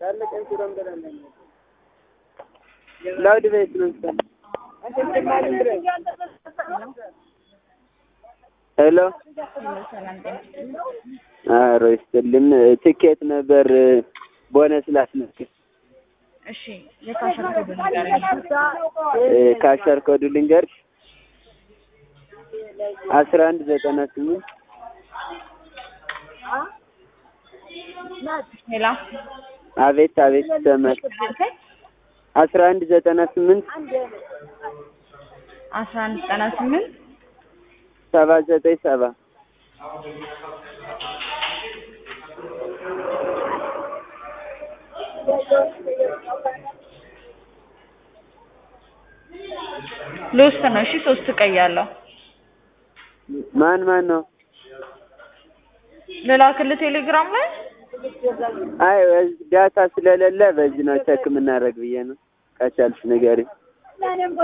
ላውድ ቤት ነው ሄሎ ኧረ ይስጥልኝ ትኬት ነበር ቦነስ ላስመዝግብ እሺ የካሸር ኮድ ንገረኝ። ካሸር ኮዱ ልንገርሽ አስራ አንድ ዘጠና ስምንት ሄላ አቤት አቤት ተመል አስራ አንድ ዘጠና ስምንት አስራ አንድ ዘጠና ስምንት ሰባ ዘጠኝ ሰባ ልውስጥ ነው። እሺ ሶስት ቀይ ያለው ማን ማን ነው? ልላክልህ ቴሌግራም ላይ አይ ዳታ ስለሌለ በዚህ ነው ቸክ የምናደርግ ብዬ ነው። ከቻልሽ ንገሪኝ።